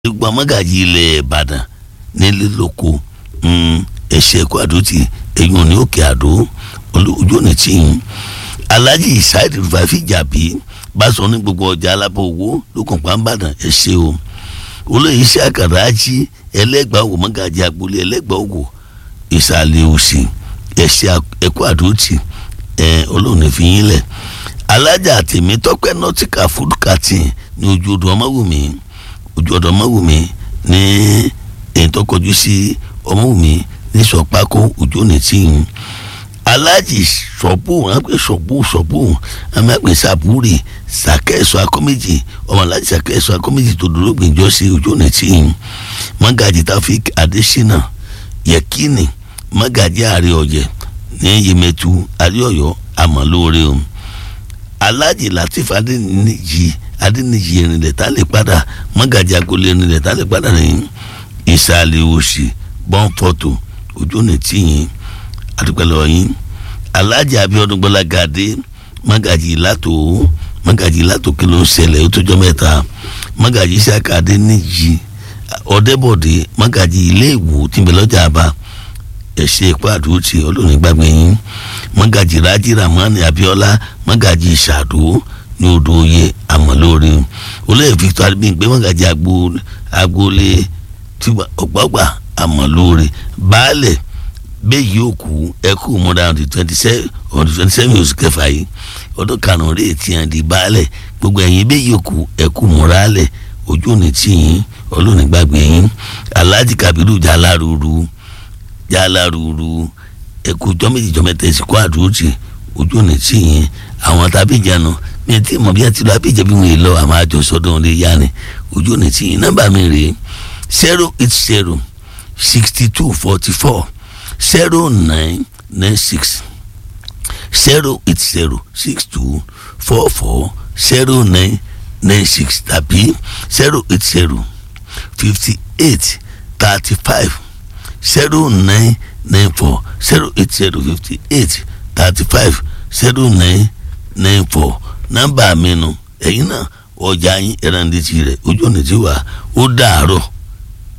gbogbo amagaji ilẹ̀ ìbàdàn nílé lóko ẹ̀ṣẹ̀ ẹ̀kọ́ àdótì ẹ̀yìn òní òkè àdó ojú òní tí ń alhaji isaid rufafi jàbí bá sọ ní gbogbo ọjà alábọ̀ owó lókàn pàmbàdàn ẹ̀ṣẹ̀ o olóyè iṣẹ́ àkàràjì ẹlẹ́gbàá òwò mọ́gàjì agboolé ẹlẹ́gbàá òwò ìsàlẹ̀ òsì ẹ̀ṣẹ̀ ẹ̀kọ́ àdótì ẹ̀ olóòní fi yín lẹ̀ alájà tèmi tọ́pẹ́ nọ́tìkà fúdùkàtì ní ojú odò ọmọwùmí ojú ọ̀dọ̀ ọmọwùmí ní èyí tó kọjú sí ọmọwùmí ní sọpákó ojú òní tí ń alájì sọ̀bù wọn pè sọ̀bù sọ̀bù wọn máa pè sàbúrì sàkẹ́sọ akọ́méjì ọmọ alájì sàkẹ́sọ akọ́méjì tó dúró gbìnjọ́ sí ojú òní tí ń mọ́gàjì tafik adésínà yẹkínì mọ́gàjì àárẹ̀ ọ̀jẹ̀ ní yemẹtu àríọ̀yọ́ àmọ́lóore o alájì latif adéníjì adéníjì erinlẹ̀ tá lè padà mọ́gàjì agolé erinlẹ̀ tá lè padà ní ìsàlẹ̀ òsì bọ́ǹfọ̀tò ojú ọ̀nà tìyìn àdúgbòlò yín alájì abíọ́dún gbọ́lágadé mọ́gàjì ìlàtò mọ́gàjì ìlàtò kí ló ń ṣẹlẹ̀ ó tójọ́ mẹ́ta mọ́gàjì ìsàkà adéníjì ọ̀dẹ́bọ̀dé mọ́gàjì ilé ìwò tìǹbẹ̀lọ́jà àbá ẹ̀ṣẹ̀ ìpá àdúrótì olóòní gbàgbé yín mọ́gàjì rájí ramani abiola mọ́gàjì ìṣàdó ní odò oyè àmọ́lórí olóyè victor adébíyìnpé mọ́gàjì agboolé ọgbàgbà àmọ́lórí baálẹ̀ bẹ́ẹ̀ yóò kú ẹkú mọ́ra ọ̀dì twenty seven ọ̀dì twenty seven oṣù kẹfà yìí ọdún karùn-ún rèé tí a di baálẹ̀ gbogbo ẹ̀yin bẹ́ẹ̀ yóò kú ẹkú mọ́ra alẹ̀ ojú òní tí yín olóòní gbàgbé yín alhaji kabiru jaláruru jaláruru ẹkú jọmẹjì jọmẹtẹ ìsìnkú àdúrótì ojú òní tí yín àwọn tábìjànù mi ti mọ bí a ti lọ abíjẹ bí wọn yìí lọ àwọn àjọsọdún lè yá ni ojú òní tí yín nọ́mbà mi rèé zero eight zero sixty two forty four zero nine nine six zero eight zero six two four four zero nine nine six tàbí zero eight zero fifty eight thirty five zero nine nine four zero eight zero fifty eight thirty five zero nine nine four nọ́mbà mi nu ẹ̀yin náà ọjà yín ẹ̀rọ ní ti rẹ̀ ojú ọ̀nà tí wà ó dàárọ̀.